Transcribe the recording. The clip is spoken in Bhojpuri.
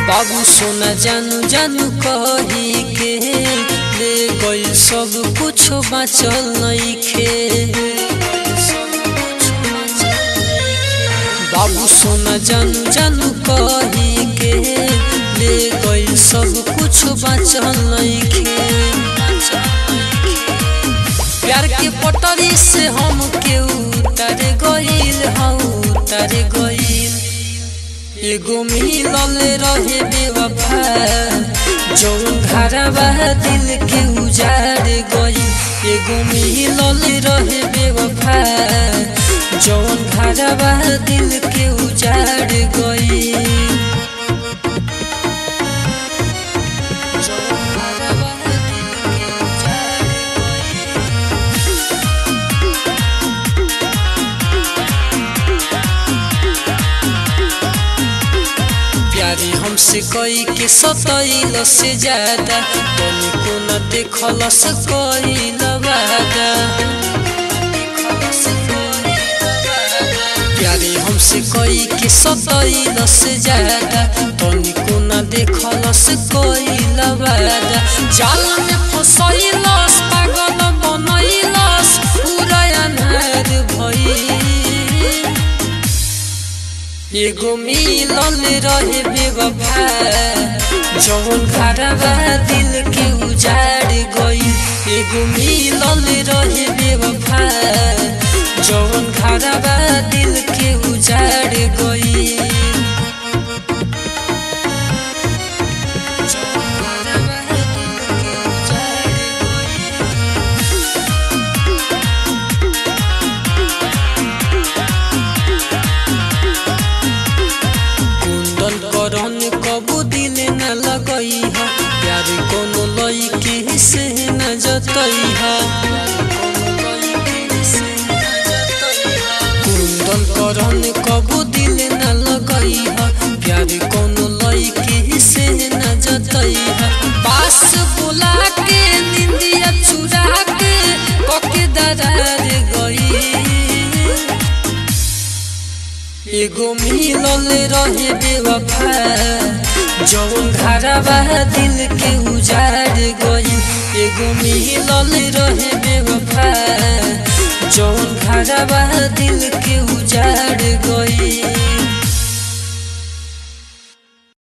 बाबू सोना जानू जानू कही के ले गइल सब कुछ बाचल नइखे बाबू सोना जानू जानू कही के ले गइल सब कुछ बाचल नइखे प्यार के पटरी से हम के उतर गइल हाँ उतर गइल एगो मिलल रहे बेवफा जौन घरवा दिल के उजाड़ गई एगो मिलल रहे बेवफा जौन घरवा दिल के उजाड़ गई जौन घरवा दिल के उजाड़ गई प्यारी हमसे कई के सतैल से ज्यादा तनिको न देखल से कईल वादा प्यारी हमसे कई के सतैल से ज्यादा तनिको न देखल से कईल वादा जाल में फसैलस पागल बनैलस पूरा अनार भइल एगो मिलल रहे बेवफा जौन घरवा दिल के उजाड़ गई एगो मिलल रहे बेवफा जौन घरवा दिल के उजाड़ गई जौन घरवा दिल के उजाड़ गई कुंदन करन कबू दिल न लगई है प्यार कोनो लईकी से न जतई है कुंदन करन कबू दिल न लगई है प्यार कोनो लईकी से न जतई है पास बुला के निंदिया चुरा के पके दरार गई एगो मिलल रहे बेवफा जौन घरवा दिल के उजाड़ गई एगो मिलल रहे बेवफा जौन घरवा दिल के उजाड़ गई